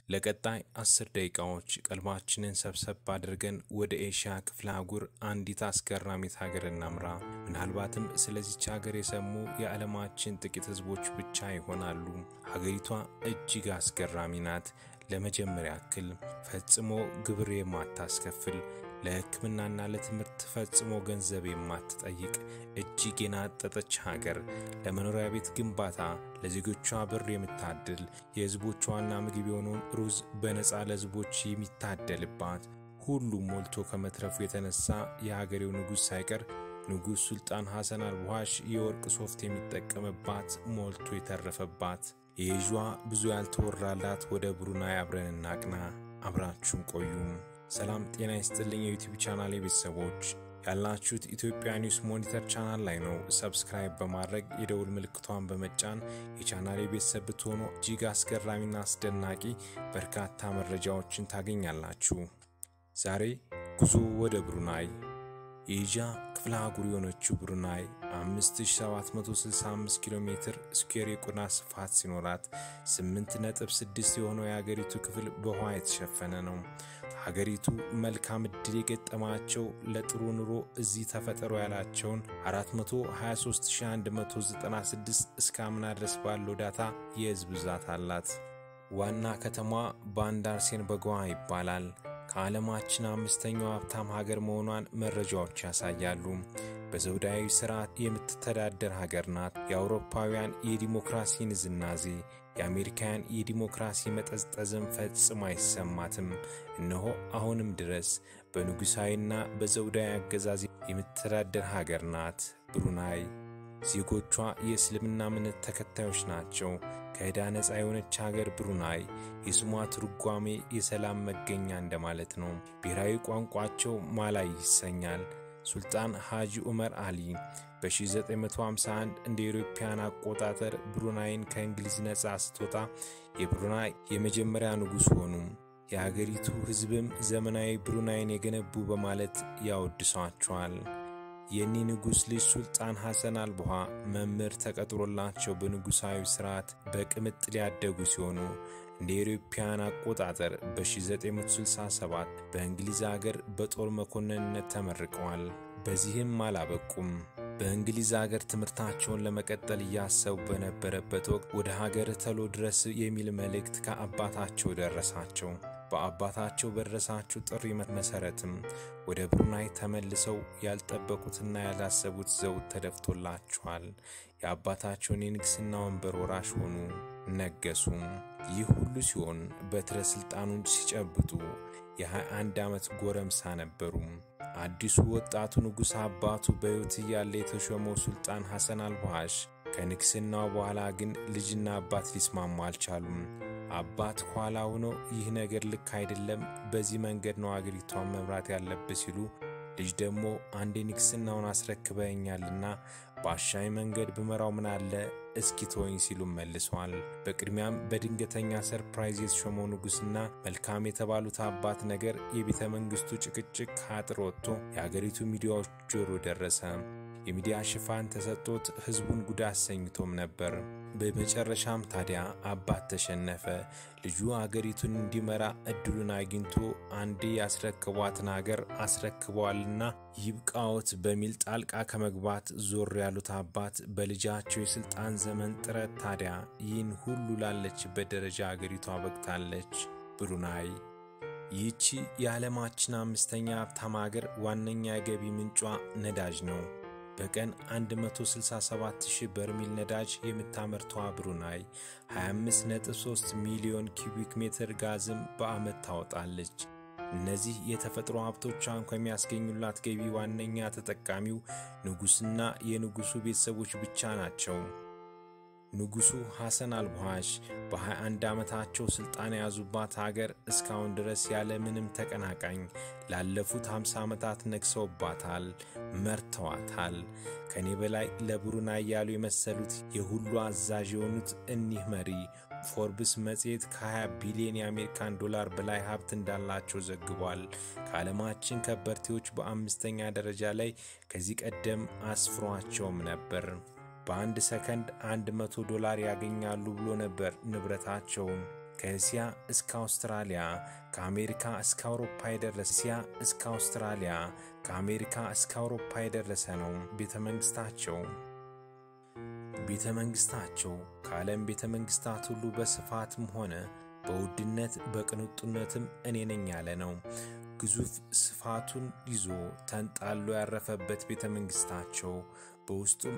ለቀጣይ አስር ደቂቃዎች ቀልባችንን ሰብሰብ አድርገን ወደ ኤሽያ ክፍለ አህጉር አንዲት አስገራሚት ሀገር እናምራ። ምናልባትም ስለዚች ሀገር የሰሙ የዓለማችን ጥቂት ሕዝቦች ብቻ ይሆናሉ። ሀገሪቷ እጅግ አስገራሚ ናት። ለመጀመሪያ ያክል ፈጽሞ ግብር የማታስከፍል ለሕክምናና ለትምህርት ፈጽሞ ገንዘብ የማትጠይቅ እጅግ የናጠጠች ሀገር፣ ለመኖሪያ ቤት ግንባታ ለዜጎቿ ብር የምታድል የሕዝቦቿ ዋና ምግብ የሆነውን ሩዝ በነፃ ለሕዝቦች የሚታደልባት ሁሉም ሞልቶ ከመትረፉ የተነሳ የሀገሬው ንጉሥ ሳይቀር ንጉሥ ሱልጣን ሐሰን አልቡሃሽ የወርቅ ሶፍት የሚጠቀምባት ሞልቶ የተረፈባት የኤዥዋ ብዙ ያልተወራላት ወደ ብሩናይ አብረን እናቅና። አብራችሁን ቆዩም። ሰላም ጤና ይስጥልኝ የዩቲዩብ ቻናል ቤተሰቦች ያላችሁት ኢትዮጵያ ኒውስ ሞኒተር ቻናል ላይ ነው። ሰብስክራይብ በማድረግ የደውል ምልክቷን በመጫን የቻናል ቤተሰብ ብትሆኑ እጅግ አስገራሚና አስደናቂ በርካታ መረጃዎችን ታገኛላችሁ። ዛሬ ጉዞ ወደ ብሩናይ የኤዥያ ክፍለ አህጉር የሆነችው ብሩናይ 5765 ኪሎ ሜትር ስኩዌር የቆዳ ስፋት ሲኖራት 8.6 የሆነው የሀገሪቱ ክፍል በውሃ የተሸፈነ ነው። ሀገሪቱ መልካም ዕድል የገጠማቸው ለጥሩ ኑሮ እዚህ ተፈጠሮ ያላቸውን 423196 እስከ አምና ድረስ ባለው ዳታ የህዝብ ብዛት አላት። ዋና ከተማዋ ባንዳር ሴንበጓ ይባላል። ከዓለማችን አምስተኛው ሀብታም ሀገር መሆኗን መረጃዎች ያሳያሉ። በዘውዳዊ ስርዓት የምትተዳደር ሀገር ናት። የአውሮፓውያን የዲሞክራሲ ንዝናዜ የአሜሪካውያን የዲሞክራሲ መጠዝጠዝም ፈጽሞ አይሰማትም። እነሆ አሁንም ድረስ በንጉሣዊና በዘውዳዊ አገዛዝ የምትተዳደር ሀገር ናት ብሩናይ። ዜጎቿ የእስልምና እምነት ተከታዮች ናቸው። ከዕዳ ነፃ የሆነች ሀገር ብሩናይ የስሟ ትርጓሜ የሰላም መገኛ እንደማለት ነው። ብሔራዊ ቋንቋቸው ማላይ ይሰኛል። ሱልጣን ሐጂ ዑመር አሊ በ1951 እንደ አውሮፓውያን አቆጣጠር ብሩናይን ከእንግሊዝ ነፃ ስትወጣ የብሩናይ የመጀመሪያ ንጉሥ ሆኑ። የሀገሪቱ ሕዝብም ዘመናዊ ብሩናይን የገነቡ በማለት ያወድሷቸዋል። የኒህ ንጉሥ ልጅ ሱልጣን ሐሰን አልቡሃ መምህር ተቀጥሮላቸው በንጉሣዊ ሥርዓት በቅምጥል ያደጉ ሲሆኑ እንደ አውሮፓውያን አቆጣጠር በ1967 በእንግሊዝ አገር በጦር መኮንንነት ተመርቀዋል። በዚህም አላበቁም። በእንግሊዝ አገር ትምህርታቸውን ለመቀጠል እያሰቡ በነበረበት ወቅት ወደ ሀገር ተሎ ድረስ የሚል መልእክት ከአባታቸው ደረሳቸው። በአባታቸው በደረሳቸው ጥሪ መሰረትም ወደ ብሩናይ ተመልሰው ያልጠበቁትና ያላሰቡት ዘውድ ተደፍቶላቸዋል። የአባታቸውን የንግሥና ወንበር ወራሽ ሆኑ፣ ነገሱም። ይህ ሁሉ ሲሆን በትረ ሥልጣኑን ሲጨብጡ የ21 ዓመት ጎረምሳ ነበሩ። አዲሱ ወጣቱ ንጉሥ አባቱ በሕይወት እያለ የተሾመው ሱልጣን ሐሰን አልቡሃሽ ከንግሥናው በኋላ ግን ልጅና አባት ሊስማሙ አልቻሉም። አባት ኋላ ሆኖ ይህ ነገር ልክ አይደለም፣ በዚህ መንገድ ነው አገሪቷን መምራት ያለብህ ሲሉ፣ ልጅ ደግሞ አንዴ ንግሥናውን አስረክበኛልና በአሻሚ መንገድ ብመራው ምን አለ እስኪ ተወኝ ሲሉ መልሰዋል። በቅድሚያም በድንገተኛ ሰርፕራይዝ የተሾመው ንጉሥና መልካም የተባሉት አባት ነገር የቤተ መንግሥቱ ጭቅጭቅ ከአጥር ወጥቶ የአገሪቱ ሚዲያዎች ጆሮ ደረሰ። የሚዲያ ሽፋን ተሰጥቶት ሕዝቡን ጉድ አሰኝቶም ነበር። በመጨረሻም ታዲያ አባት ተሸነፈ። ልጁ አገሪቱን እንዲመራ እድሉን አግኝቶ አንዴ ያስረክቧትን አገር አስረክበዋልና ይብቃዎት በሚል ጣልቃ ከመግባት ዞር ያሉት አባት በልጃቸው የሥልጣን ዘመን ጥረት ታዲያ ይህን ሁሉ ላለችበት ደረጃ አገሪቷ በቅታለች። ብሩናይ ይህቺ የዓለማችን አምስተኛ ሀብታም አገር ዋነኛ የገቢ ምንጯ ነዳጅ ነው። በቀን 167000 በርሜል ነዳጅ የምታመርተዋ ብሩናይ 253 ሚሊዮን ኪዩቢክ ሜትር ጋዝም በዓመት ታወጣለች። እነዚህ የተፈጥሮ ሀብቶቿን ከሚያስገኙላት ገቢ ዋነኛ ተጠቃሚው ንጉሥና የንጉሡ ቤተሰቦች ብቻ ናቸው። ንጉሡ ሐሰን አልቡሃሽ በ21 ዓመታቸው ሥልጣን የያዙባት ሀገር እስካሁን ድረስ ያለ ምንም ተቀናቃኝ ላለፉት 50 ዓመታት ነግሰውባታል፣ መርተዋታል። ከኔ በላይ ለብሩናይ ያሉ የመሰሉት የሁሉ አዛዥ የሆኑት እኒህ መሪ ፎርብስ መጽሔት ከ20 ቢሊዮን የአሜሪካን ዶላር በላይ ሀብት እንዳላቸው ዘግቧል። ከዓለማችን ከበርቴዎች በአምስተኛ ደረጃ ላይ ከዚህ ቀደም አስፍሯቸውም ነበር። በአንድ ሰከንድ 100 ዶላር ያገኛሉ ብሎ ነበር ንብረታቸውን ከእስያ እስከ አውስትራሊያ ከአሜሪካ እስከ አውሮፓ የደረሰ እስያ እስከ አውስትራሊያ ከአሜሪካ እስከ አውሮፓ የደረሰ ነው ቤተ መንግሥታቸው። ቤተ መንግሥታቸው ከዓለም ቤተ መንግሥታት ሁሉ በስፋትም ሆነ በውድነት በቅንጡነትም እኔ ነኝ ያለ ነው። ግዙፍ ስፋቱን ይዞ ተንጣሎ ያረፈበት ቤተ መንግሥታቸው በውስጡም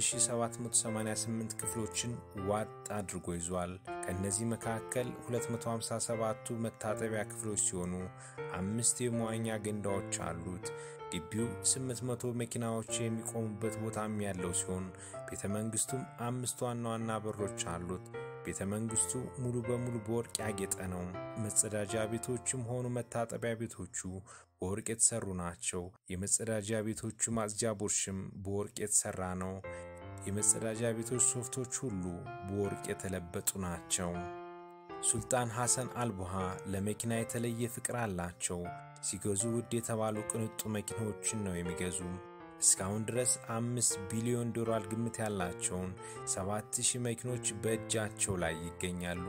1788 ክፍሎችን ዋጥ አድርጎ ይዟል። ከእነዚህ መካከል 257ቱ መታጠቢያ ክፍሎች ሲሆኑ አምስት የመዋኛ ገንዳዎች አሉት። ግቢው 800 መኪናዎች የሚቆሙበት ቦታም ያለው ሲሆን ቤተ መንግሥቱም አምስት ዋና ዋና በሮች አሉት። ቤተ መንግሥቱ ሙሉ በሙሉ በወርቅ ያጌጠ ነው። መጸዳጃ ቤቶችም ሆኑ መታጠቢያ ቤቶቹ በወርቅ የተሰሩ ናቸው። የመጸዳጃ ቤቶቹ ማጽጃ ቡርሽም በወርቅ የተሰራ ነው። የመጸዳጃ ቤቶች ሶፍቶች ሁሉ በወርቅ የተለበጡ ናቸው። ሱልጣን ሐሰን አልቡሃ ለመኪና የተለየ ፍቅር አላቸው። ሲገዙ ውድ የተባሉ ቅንጡ መኪናዎችን ነው የሚገዙ። እስካሁን ድረስ አምስት ቢሊዮን ዶላር ግምት ያላቸውን ሰባት ሺህ መኪኖች በእጃቸው ላይ ይገኛሉ።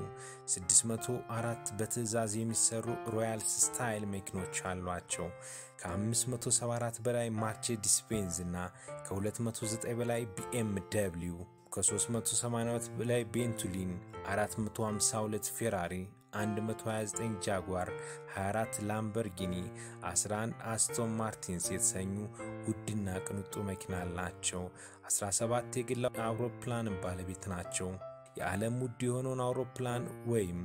604 በትዕዛዝ የሚሰሩ ሮያልስ ስታይል መኪኖች አሏቸው። ከ574 በላይ ማርቼዲስ ቤንዝ እና ከ209 በላይ ቢኤም ደብሊው ከ382 በላይ ቤንቱሊን 452 ፌራሪ 129 ጃጓር 24 ላምበርጊኒ 11 አስቶን ማርቲንስ የተሰኙ ውድና ቅንጡ መኪና አላቸው። 17 የግል አውሮፕላን ባለቤት ናቸው። የዓለም ውድ የሆነውን አውሮፕላን ወይም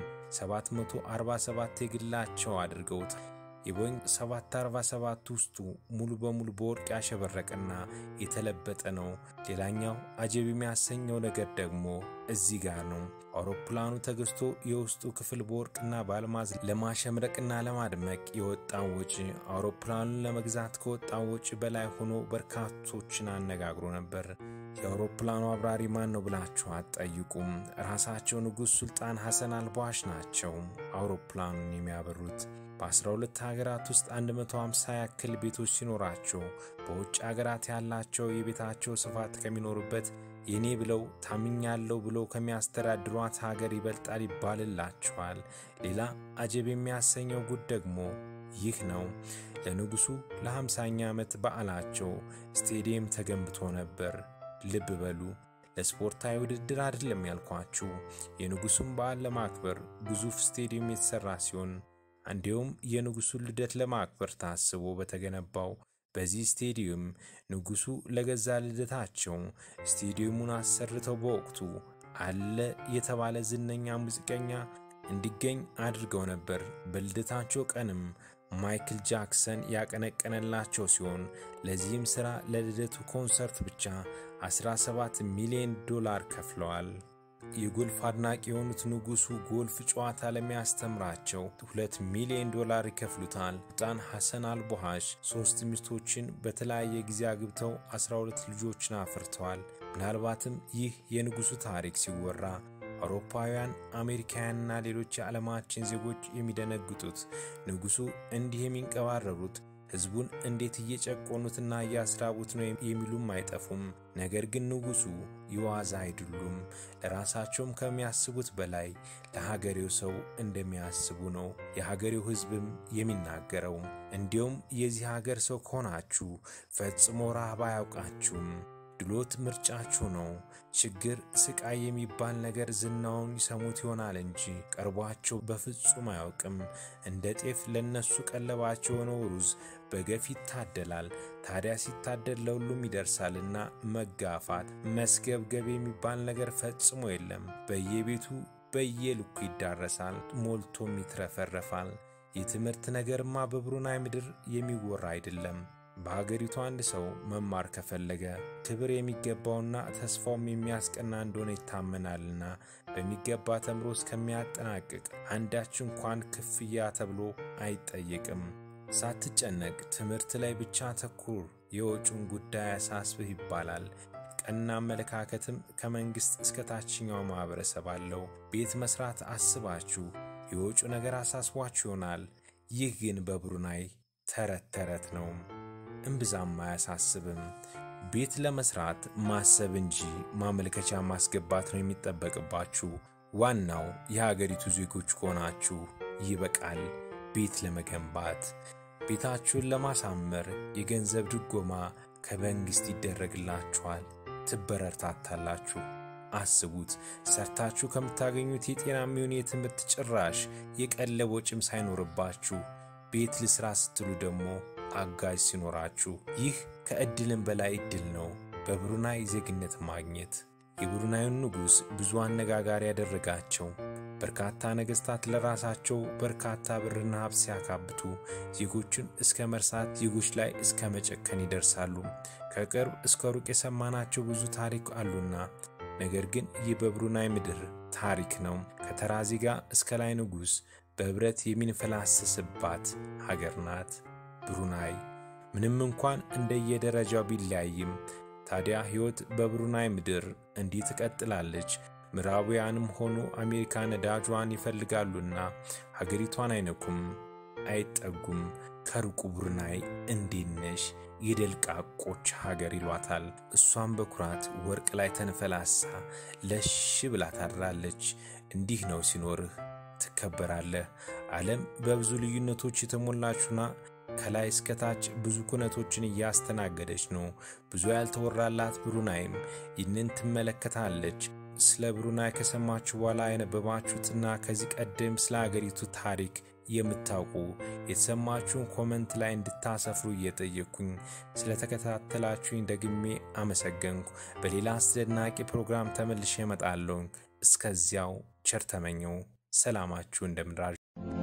747 የግላቸው አድርገውታል። የቦይንግ 747 ውስጡ ሙሉ በሙሉ በወርቅ ያሸበረቀና የተለበጠ ነው። ሌላኛው አጀብ የሚያሰኘው ነገር ደግሞ እዚህ ጋር ነው። አውሮፕላኑ ተገዝቶ የውስጡ ክፍል በወርቅና በአልማዝ ለማሸምረቅና ለማድመቅ የወጣው ወጪ አውሮፕላኑን ለመግዛት ከወጣው ወጪ በላይ ሆኖ በርካቶችን አነጋግሮ ነበር። የአውሮፕላኑ አብራሪ ማን ነው ብላችሁ አትጠይቁም። ራሳቸው ንጉሥ ሱልጣን ሐሰን አልቧሽ ናቸው አውሮፕላኑን የሚያበሩት። በ12 ሀገራት ውስጥ 150 ያክል ቤቶች ሲኖራቸው በውጭ ሀገራት ያላቸው የቤታቸው ስፋት ከሚኖሩበት የኔ ብለው ታምኛለሁ ብለው ከሚያስተዳድሯት ሀገር ይበልጣል ይባልላቸዋል። ሌላ አጀብ የሚያሰኘው ጉድ ደግሞ ይህ ነው። ለንጉሡ ለ50ኛ ዓመት በዓላቸው ስቴዲየም ተገንብቶ ነበር። ልብ በሉ፣ ለስፖርታዊ ውድድር አይደለም ያልኳችሁ። የንጉሡን በዓል ለማክበር ግዙፍ ስቴዲየም የተሠራ ሲሆን እንዲሁም የንጉሡን ልደት ለማክበር ታስቦ በተገነባው በዚህ ስቴዲየም ንጉሡ ለገዛ ልደታቸው ስቴዲየሙን አሰርተው በወቅቱ አለ የተባለ ዝነኛ ሙዚቀኛ እንዲገኝ አድርገው ነበር። በልደታቸው ቀንም ማይክል ጃክሰን ያቀነቀነላቸው ሲሆን ለዚህም ሥራ ለልደቱ ኮንሰርት ብቻ 17 ሚሊዮን ዶላር ከፍለዋል። የጎልፍ አድናቂ የሆኑት ንጉሡ ጎልፍ ጨዋታ ለሚያስተምራቸው ሁለት ሚሊዮን ዶላር ይከፍሉታል። ሱልጣን ሐሰን አልቦሃሽ ሦስት ሚስቶችን በተለያየ ጊዜ አግብተው 12 ልጆችን አፍርተዋል። ምናልባትም ይህ የንጉሡ ታሪክ ሲወራ አውሮፓውያን፣ አሜሪካውያንና ሌሎች የዓለማችን ዜጎች የሚደነግጡት ንጉሡ እንዲህ የሚንቀባረሩት ሕዝቡን እንዴት እየጨቆኑትና እያስራቡት ነው የሚሉም አይጠፉም። ነገር ግን ንጉሡ የዋዛ አይደሉም። ለራሳቸውም ከሚያስቡት በላይ ለሀገሬው ሰው እንደሚያስቡ ነው የሀገሬው ሕዝብም የሚናገረው። እንዲሁም የዚህ ሀገር ሰው ከሆናችሁ ፈጽሞ ረሃብ አያውቃችሁም። ድሎት ምርጫችሁ ነው። ችግር፣ ስቃይ የሚባል ነገር ዝናውን ይሰሙት ይሆናል እንጂ ቀርቧቸው በፍጹም አያውቅም። እንደ ጤፍ ለነሱ ቀለባቸው የሆነው ሩዝ በገፍ ይታደላል። ታዲያ ሲታደል ለሁሉም ይደርሳልና መጋፋት፣ መስገብገብ የሚባል ነገር ፈጽሞ የለም። በየቤቱ በየልኩ ይዳረሳል፣ ሞልቶም ይትረፈረፋል። የትምህርት ነገርማ በብሩናይ ምድር የሚወራ አይደለም። በሀገሪቱ አንድ ሰው መማር ከፈለገ ክብር የሚገባውና ተስፋውም የሚያስቀና እንደሆነ ይታመናልና በሚገባ ተምሮ እስከሚያጠናቅቅ አንዳች እንኳን ክፍያ ተብሎ አይጠየቅም። ሳትጨነቅ ትምህርት ላይ ብቻ ተኩር፣ የወጪውን ጉዳይ አሳስብህ ይባላል። ቀና አመለካከትም ከመንግሥት እስከ ታችኛው ማኅበረሰብ አለው። ቤት መሥራት አስባችሁ የወጪው ነገር አሳስቧችሁ ይሆናል። ይህ ግን በብሩናይ ተረት ተረት ነው። እምብዛም አያሳስብም። ቤት ለመስራት ማሰብ እንጂ ማመልከቻ ማስገባት ነው የሚጠበቅባችሁ። ዋናው የሀገሪቱ ዜጎች ከሆናችሁ ይበቃል። ቤት ለመገንባት ቤታችሁን ለማሳመር የገንዘብ ድጎማ ከመንግሥት ይደረግላችኋል። ትበረታታላችሁ። አስቡት፣ ሰርታችሁ ከምታገኙት የጤና የሚሆን የትምህርት ጭራሽ የቀለብ ወጪም ሳይኖርባችሁ ቤት ልስራ ስትሉ ደግሞ አጋዥ ሲኖራችሁ፣ ይህ ከዕድልም በላይ ዕድል ነው። በብሩናይ ዜግነት ማግኘት የብሩናዩን ንጉሥ ብዙ አነጋጋሪ ያደረጋቸው በርካታ ነገሥታት ለራሳቸው በርካታ ብርና ሀብት ሲያካብቱ ዜጎችን እስከ መርሳት፣ ዜጎች ላይ እስከ መጨከን ይደርሳሉ። ከቅርብ እስከ ሩቅ የሰማናቸው ብዙ ታሪክ አሉና ነገር ግን ይህ በብሩናይ ምድር ታሪክ ነው። ከተራ ዜጋ እስከ ላይ ንጉሥ በኅብረት የሚንፈላሰስባት ሀገር ናት ብሩናይ። ምንም እንኳን እንደየደረጃው ቢለያይም ታዲያ ሕይወት በብሩናይ ምድር እንዲህ ትቀጥላለች። ምዕራባውያንም ሆኑ አሜሪካ ነዳጇን ይፈልጋሉና ሀገሪቷን አይነኩም፣ አይጠጉም። ከሩቁ ብሩናይ እንዴት ነሽ የደልቃቆች ሀገር ይሏታል። እሷም በኩራት ወርቅ ላይ ተንፈላሳ ለሽ ብላ ታድራለች። እንዲህ ነው ሲኖርህ ትከበራለህ። ዓለም በብዙ ልዩነቶች የተሞላችና ከላይ እስከታች ብዙ ኩነቶችን እያስተናገደች ነው። ብዙ ያልተወራላት ብሩናይም ይህንን ትመለከታለች። ስለ ብሩናይ ከሰማችሁ በኋላ ያነበባችሁትና ከዚህ ቀደም ስለ አገሪቱ ታሪክ የምታውቁ የተሰማችሁን ኮመንት ላይ እንድታሰፍሩ እየጠየቅኩኝ ስለተከታተላችሁኝ ደግሜ አመሰገንኩ። በሌላ አስደናቂ ፕሮግራም ተመልሼ እመጣለሁ። እስከዚያው ቸር ተመኘው። ሰላማችሁ እንደምድራችሁ